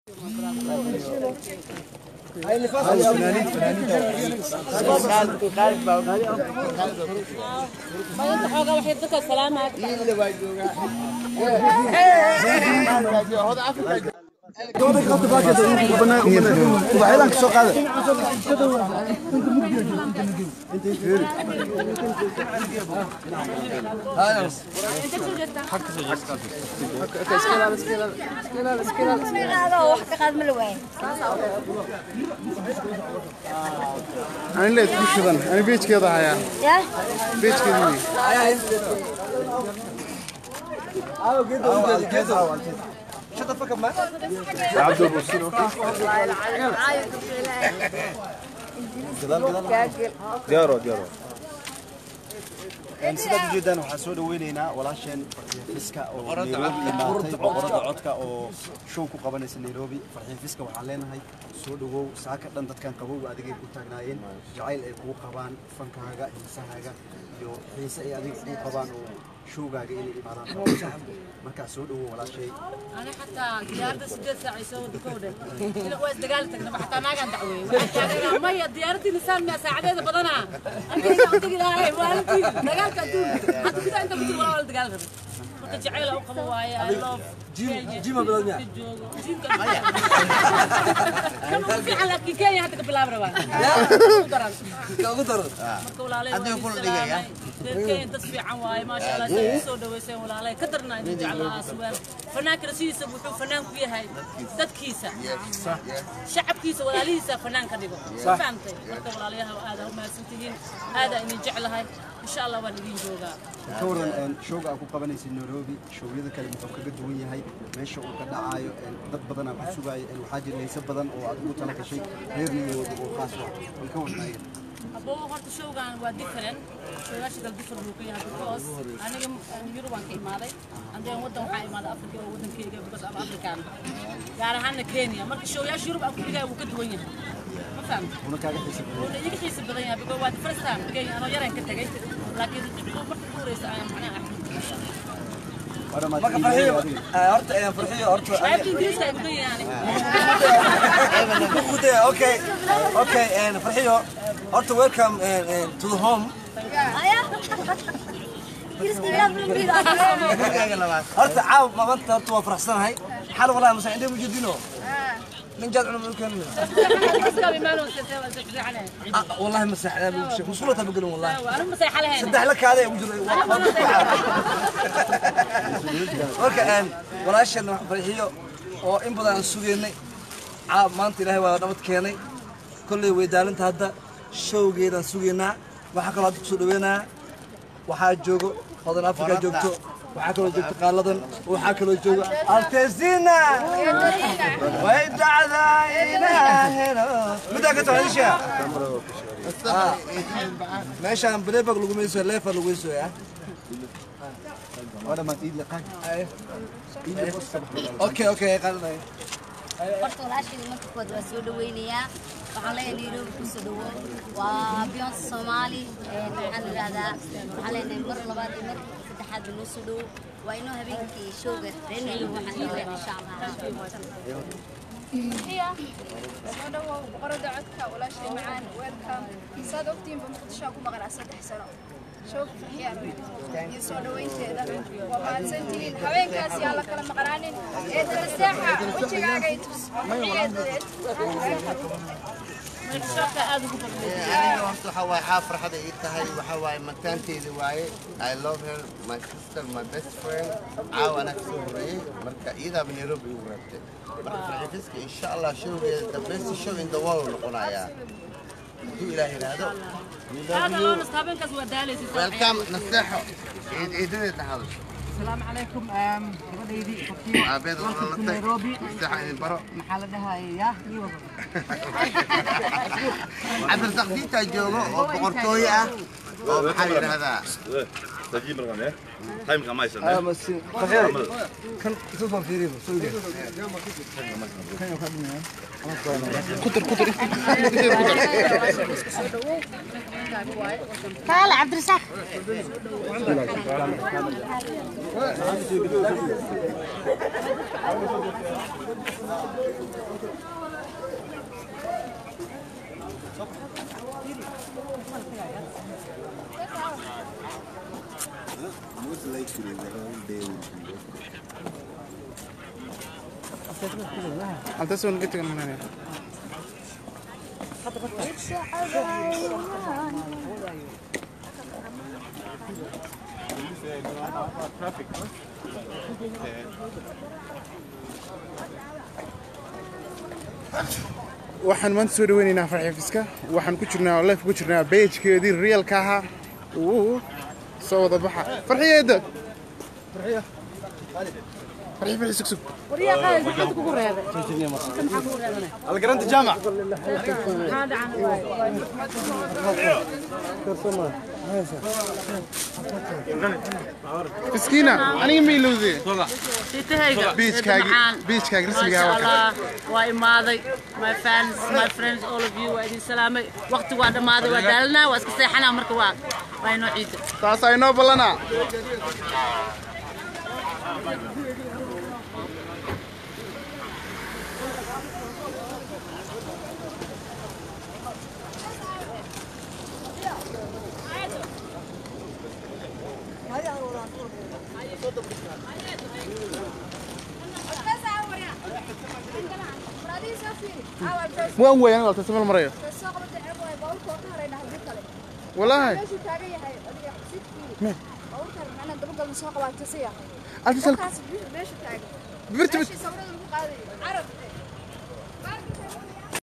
أنا ليت مش شغل أنا بيت كذا هيا بيت كذا عبد البصير diyaaro diyaaro sidaad ujeedaan waxaan soo dhaweynaynaa walaasheen fiska oo nairobi imaatay boqorada codka oo show ku qabanaysa nairobi farxiin fiska waxaan leenahay soo dhawow saaka dhan dadkan qabowga adigay ku taagnaayeen jacayl ay kugu qabaan fankaaga hiisahaaga iyo xiise ay adiga kugu qabaan oo showgaaga inay imaadaan markaa soo dhawow walaashay أنا حتى ديارتي سديت ساعة يسوي دكودة إلا كويس دقالتك نبى حتى ما كان دعوي وحتى مية ديارتي نسان ما ساعة هذا بدنا أنت إذا أنت كده هاي والدي دقالك أدون حتى كده أنت بتقول ولا دقال غير مرت جعيل أو قبوايا I love جيم جيم بلادنا جيم كم في على كيكاية حتى قبل أبرة هذا يقول لي يا كاين تصفيع واي ما شاء الله شيء سو دويسين ولا لا كدرنا إن جعلها أسوار فنان كرسيسة وحو فنان كيها ددكيسة شعبكيسة ولا ليسة فنان كديبو فهمتي مركب ولا ليها هذا هم سنتين هذا إن جعلها إن شاء الله والدين جوجا ka waran showga aad ku qabanaysa nairobi showyada kale muxuu kaga duwan yahay meesha uu ka dhacaayo dad badan aa ku sugaayo waxaa jira layse badan oo aad ugu tala gashay reer nairobi oo khaas ah way ka waran ayaga أبو هرت شو كان وديفرن شو ياش قال ديفرن هو كيا بكوس أنا جم يورو بان كي ماضي عندي ودن وحاي ماضي أفريقيا ودن كي جا بكوس أب أفريكان يعني هنا كينيا مرك شو ياش يورو أفريقيا جا وكد وين ما فهمت una kaaga xiisa badan ولا يجي حيس بدنا بقول واد فرست تايم كي أنا يرين كنت جاي لكن مرك كوريس أنا معناه Hore maad marka iibinaysaa farxiyo adiga? eh, horta eh, farxiyo horta عارف إنجليزي يقولون يعني Kude, okay okay eh, farxiyo horta welcome eh, eh, to the home horta caaw maanta horta waa faraxsanahay xal walahi masa indhe mujeedino nin jaad cunum ulkan بس قبل ما نوصل سوى عليه wallahi ma saxdaa musqulata ma gelin wallahi وأنا مسيح على هنا saddex la kaada ugu jiro marka een walaashan wax farxiyo oo in badan aan sugeynay caa maanta ilaahay waa nabad keenay kolley way daalinta hadda showgeedaan sugeynaa waxaa kaloo hadda kusoo dhaweynaa waxaa joogo hodan afrika joogto waxaa kaloo joogto qaaladan waxaa kaloo jooga altesina way dhacdaa inaa helo middaa ka taxadisha meeshaan bareebag lagu mayso leefa lagu mayso ah Hore maad iid liqaan okay okay qalanay horta walaashayda marka koowaad waa soo dhaweynayaa waxaan leeyahay nairobi kusoo dhawo waa beyonce soomaali een, maxaan idhahdaa waxaan leenahay mar labaad iyo mar saddexaad ba noo soo dhawo waa inoo habeenkii showga reer nairobi waxaan leeyahay insha allah soo dhawow boqorada codka walaashay macaan welcome saad ogtiinba muqdishoa ku maqnaa saddex sano showga farxiyaan iyo soo dhaweynteeda waa mahadsantihiin habeenkaas yaa la kala maqnaanin ee daraseexa wejigaaga i tus farxiyeedadeed aniga horta waxa waaye xaa farxada ii tahay waxa waaye mataanteeda waaye i love her my sister my best friend caawa anaa kasoo horeeyey marka iyadaaba nairobi igu reebtay marka farxifiska insha allah showgeeda the best show in the world noqonayaa hadduu ilaah yidhaahdo we love هذا you لون استهبن كذا ودالي welcome naseexo ciid ciidadeed dhahado السلام عليكم أم gabadhaydii Fatima aabeed welcome to dhalatay Nairobi naseexa idin baro maxaa la dhahayaa ii wada cabdirsaaq diintaa joogo oo boqortooyo ah oo maxaa la yidhahdaa تجيب رقم ايه؟ تايم كم ما ah masin farxiyo kan isu soo fiiriyo soo yiri taale cabdirasaaq yesterday. The whole day will be yesterday. haltaas waan ka tegan manaya waxaan maanta soo dhaweynaynaa farxiifiska waxaan ku jirnaa life ku jirnaa beejkeedii reelka ahaa uu soo wada baxa farxiyeeda farxiya farxi farxi sug sug الجراند جامع fiskiina aniga ma ilowdee Sitahayga. Beachkaagi- macaan. beachkaagi rasmiga Masha waa kan. Allah, waa imaaday my fans my friends all of you waa idin salaamay waqti waa dhammaaday waa daalanaa waa iska seexanaa marka waa waa inoo ciida taasaa inoo ballanaa waan weeyaan walta samal marayo walaahi Alta sal- birta bit-